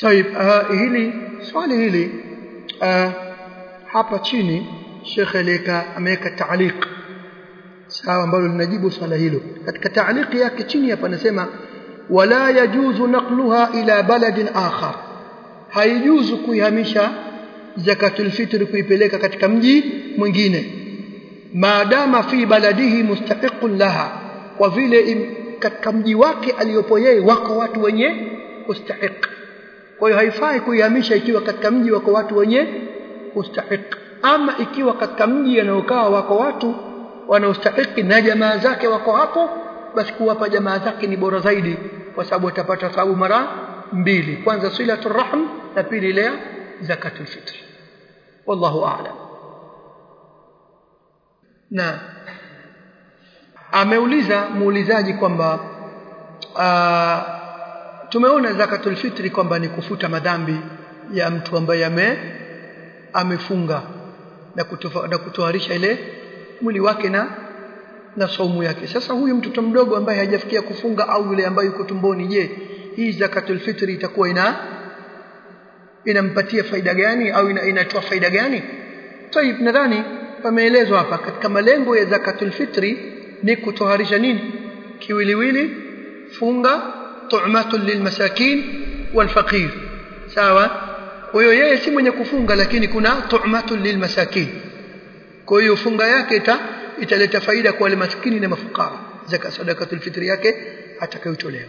طيب uh, hili swali hili uh, hapa chini Sheikh Eleka ameweka taaliq sawa ambalo linajibu swala hilo katika taaliq yake chini hapa anasema wala yajuzu naqluha ila baladin akhar haijuzu kuihamisha zakatul fitr kuipeleka katika mji mwingine maadama fi baladihi mustahiqun laha kwa vile katika mji wake aliyopo yeye wako watu wenye kustahiq kwa hiyo haifai kuihamisha ikiwa katika mji wako watu wenye kustahiq ama ikiwa katika mji anaokaa wako watu wanaostahiki na jamaa zake wako hapo basi kuwapa jamaa zake ni bora zaidi kwa sababu atapata thawabu mara mbili kwanza silatul rahm na pili ile zakatul fitr wallahu a'lam na ameuliza muulizaji kwamba tumeona zakatul fitri kwamba ni kufuta madhambi ya mtu ambaye ame amefunga na kutofa, na kutoharisha ile mwili wake na na saumu yake sasa huyu mtoto mdogo ambaye hajafikia kufunga au yule ambaye yuko tumboni je hii zakatul fitri itakuwa ina inampatia faida gani au ina, inatoa faida gani Taib nadhani pameelezwa hapa katika malengo ya zakatul fitri ni kutoharisha nini kiwiliwili funga tu'matun lilmasakin walfaqir sawa kwa hiyo yeye si mwenye kufunga lakini kuna tu'matun lilmasakin kwa hiyo funga yake ita, italeta faida kwa wale maskini na mafukara zaka sadakatul fitri yake atakayotolewa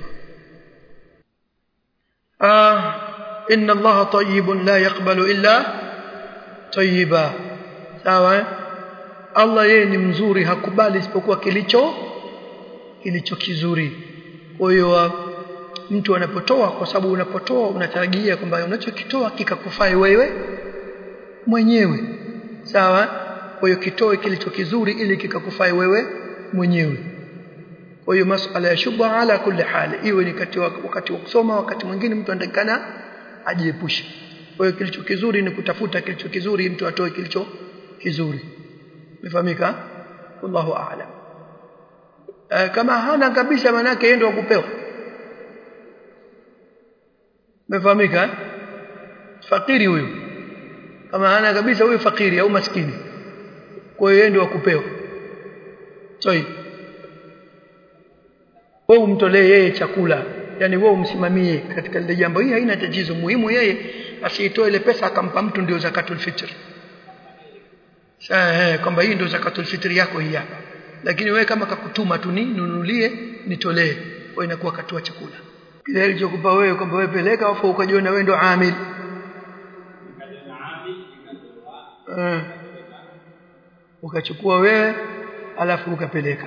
ah inna allaha tayyibun la yaqbalu illa tayyiba sawa Allah yeye ni mzuri hakubali isipokuwa kilicho kilicho kizuri kwa hiyo mtu anapotoa kwa sababu unapotoa unatarajia kwamba unachokitoa kikakufai wewe mwenyewe sawa kwa hiyo kitoe kilicho kizuri ili kikakufai wewe mwenyewe kwa hiyo masuala ya shubha ala kulli hali iwe ni kati wakati wa kusoma wakati mwingine mtu anatakana ajiepushe kwa hiyo kilicho kizuri ni kutafuta kilicho kizuri mtu atoe kilicho kizuri umefahamika wallahu a'lam e, kama hana kabisa manake yeye ndio kupewa umefahamika fakiri huyu kama hana kabisa huyu fakiri au maskini kwa hiyo yeye ndio kupewa toi wewe umtolee yeye chakula yani wewe umsimamie katika lile jambo hili haina tatizo muhimu yeye asiitoe ile pesa akampa mtu ndio zakatul fitr sawa kwamba hii ndio zakatul fitr yako hii hapa lakini wewe kama kakutuma tu ninunulie nitolee wewe inakuwa katua chakula kile alichokupa wewe kwamba wewe peleka afu ukajiona wewe ndio amil uh, ukachukua wewe alafu ukapeleka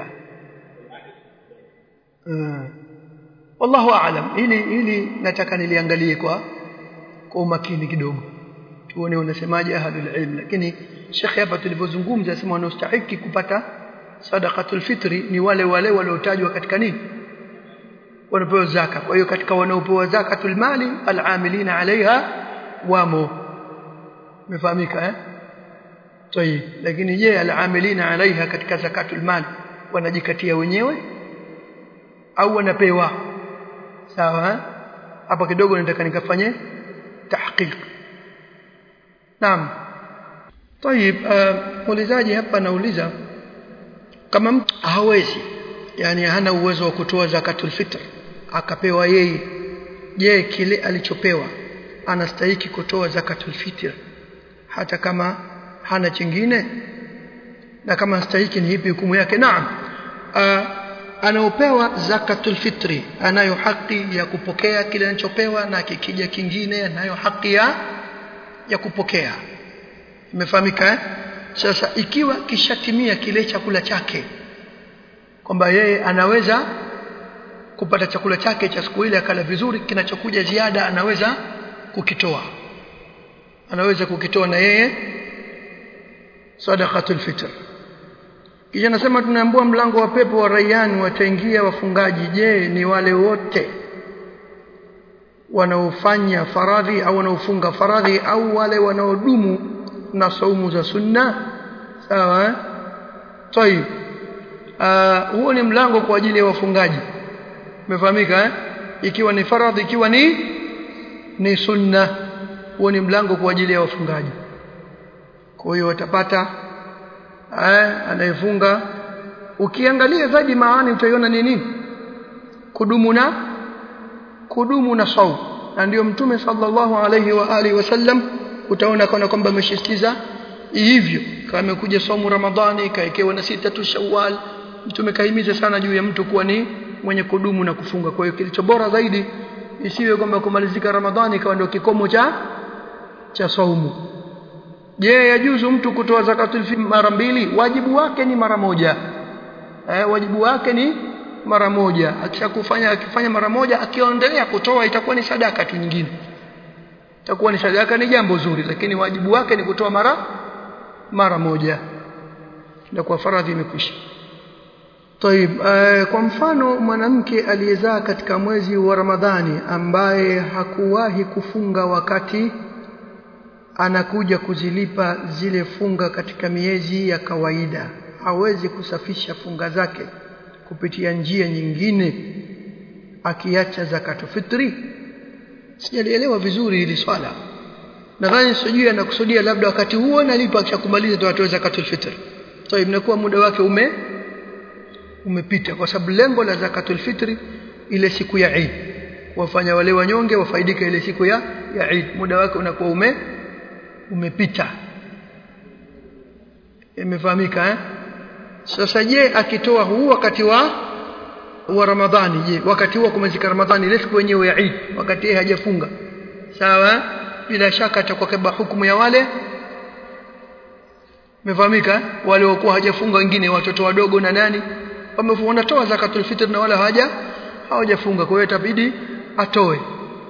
uh, wallahu aalam hili hili nataka niliangalie kwa kwa umakini kidogo tuone unasemaje ahlul ilm lakini shekhe hapa tulivyozungumza sema wanaostahiki kupata sadaqatul fitri ni wale wale waliotajwa katika nini wanapewa zaka kwa hiyo katika wanaopewa zakatul mali al'amilina alaiha wamo umefahamika eh طيب lakini je al'amilina alaiha katika zakatul mali wanajikatia wenyewe au wanapewa sawa hapa kidogo nataka nikafanye tahqiq naam طيب muulizaji hapa anauliza kama mtu hawezi yani hana uwezo wa kutoa zakatul fitr akapewa yeye je kile alichopewa anastahiki kutoa zakatul fitr hata kama hana chingine na kama anastahiki ni ipi hukumu yake naam anaopewa zakatul fitri anayo haki ya kupokea kile anachopewa na kikija kingine anayo haki ya ya kupokea imefahamika eh? sasa ikiwa kishatimia kile chakula chake kwamba yeye anaweza kupata chakula chake cha siku ile akala vizuri kinachokuja ziada anaweza kukitoa anaweza kukitoa na yeye sadaqatul fitr kisha nasema tunaambua mlango wa pepo wa rayani wataingia wafungaji je ni wale wote wanaofanya faradhi au wanaofunga faradhi au wale wanaodumu na saumu za sunna sawa طيب uh, huo ni mlango kwa ajili ya wafungaji umefahamika eh? ikiwa ni faradhi ikiwa ni ni sunna huo ni mlango kwa ajili ya wafungaji kwa hiyo watapata eh anayefunga ukiangalia zaidi maana utaiona ni nini kudumu na kudumu na saum na ndio mtume sallallahu alayhi wa alihi wasallam utaona kana kwamba ameshistiza hivyo kama amekuja saumu ramadhani kaekewa na sita tu shawwal mtume kahimiza sana juu ya mtu kuwa ni mwenye kudumu na kufunga kwa hiyo kilicho bora zaidi isiwe kwamba kumalizika ramadhani ikawa ndio kikomo cha cha saumu je yajuzu mtu kutoa zakatul fitr mara mbili wajibu wake ni mara moja eh wajibu wake ni mara moja akishakufanya akifanya mara moja akiondelea kutoa itakuwa ni sadaka tu nyingine itakuwa ni sadaka ni jambo zuri lakini wajibu wake ni kutoa mara mara moja ndio kwa faradhi imekwisha طيب uh, kwa mfano mwanamke aliyezaa katika mwezi wa Ramadhani ambaye hakuwahi kufunga wakati anakuja kuzilipa zile funga katika miezi ya kawaida hawezi kusafisha funga zake kupitia njia nyingine akiacha zakatu fitri sijalielewa vizuri hili swala nadhani sijui anakusudia labda wakati huo nalipa akishakumaliza ndio atoe zakatul fitr so inakuwa muda wake ume umepita kwa sababu lengo la zakatul fitri ile siku ya Eid wafanya wale wanyonge wafaidika ile siku ya ya Eid muda wake unakuwa ume umepita imefahamika eh sasa je akitoa huu wakati wa wa Ramadhani je wakati huo kumezika Ramadhani ile siku yenyewe ya Eid wakati yeye hajafunga sawa bila shaka atakuwa kaba hukumu ya wale mefahamika wale walikuwa hajafunga wengine watoto wadogo na nani wanatoa zakatul fitr na wala hawaja hawajafunga kwa hiyo itabidi atoe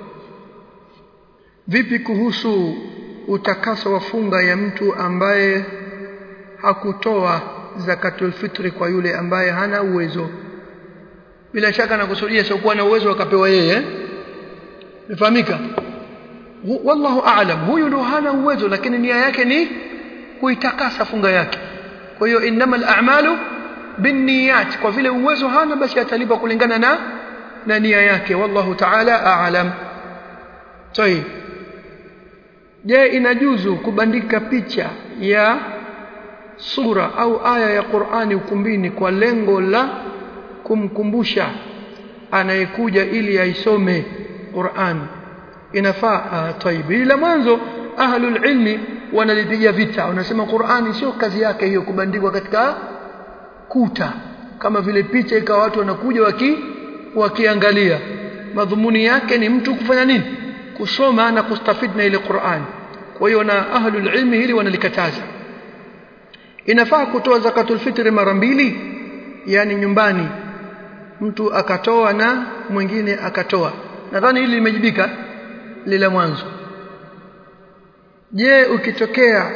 vipi kuhusu utakaso wa funga ya mtu ambaye hakutoa zakatul fitri kwa yule ambaye hana uwezo bila shaka nakusudia sio kuwa na uwezo akapewa yeye nifahamika wallahu aalam huyu ndo hana uwezo lakini nia yake ni kuitakasa funga yake kwa hiyo innamal a'malu binniyat kwa vile uwezo hana basi atalipa kulingana na na nia yake wallahu ta'ala a'lam طيب je inajuzu kubandika picha ya sura au aya ya Qur'ani ukumbini kwa lengo la kumkumbusha anayekuja ili aisome Qur'an inafaa طيب ila mwanzo ahlul ilmi wanalipiga vita wanasema Qur'ani sio kazi yake hiyo kubandikwa katika kuta kama vile picha ikawa watu wanakuja waki wakiangalia madhumuni yake ni mtu kufanya nini kusoma na kustafid na ile Qur'an kwa hiyo na ahlul ilmi hili wanalikataza inafaa kutoa zakatul fitri mara mbili yani nyumbani mtu akatoa na mwingine akatoa nadhani hili limejibika lile mwanzo je ukitokea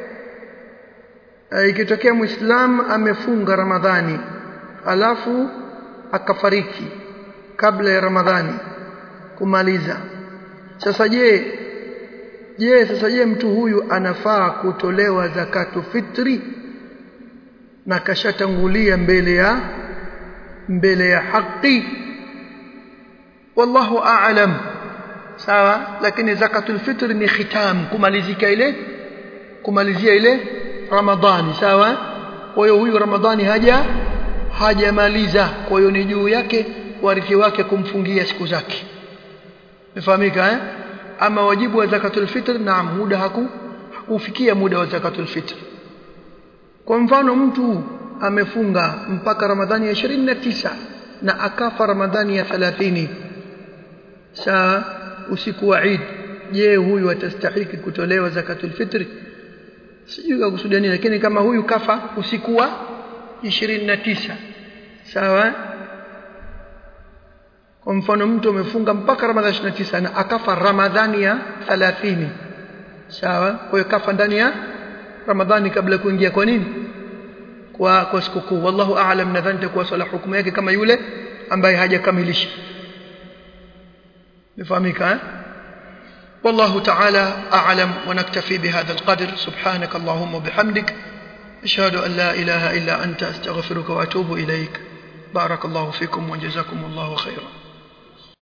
uh, ikitokea muislam amefunga ramadhani alafu akafariki kabla ya ramadhani kumaliza sasa je je sasa je mtu huyu anafaa kutolewa zakatu fitri na kashatangulia mbele ya mbele ya haki wallahu a'lam sawa lakini zakatul fitr ni khitam kumalizika ile kumalizia ile ramadhani sawa kwa hiyo huyu ramadhani haja hajamaliza kwa hiyo ni juu yake warithi wake kumfungia siku zake nifahamika eh ama wajibu wa zakatul fitr naam muda haku hakufikia muda wa zakatul fitr kwa mfano mtu amefunga mpaka ramadhani ya 29 na akafa ramadhani ya 30 saa usiku wa Eid je huyu atastahiki kutolewa zakatul fitri sijui kusudia nini lakini kama huyu kafa usiku wa 29 sawa kwa mfano mtu amefunga mpaka ramadhani 29 na akafa ramadhani ya 30 sawa kwa hiyo kafa ndani ya ramadhani kabla kuingia kwa nini kwa kwa sikukuu wallahu aalam nadhani takuwa swala hukumu yake kama yule ambaye hajakamilisha بفهمك والله تعالى أعلم ونكتفي بهذا القدر سبحانك اللهم وبحمدك أشهد أن لا إله إلا أنت أستغفرك وأتوب إليك بارك الله فيكم وجزاكم الله خيرا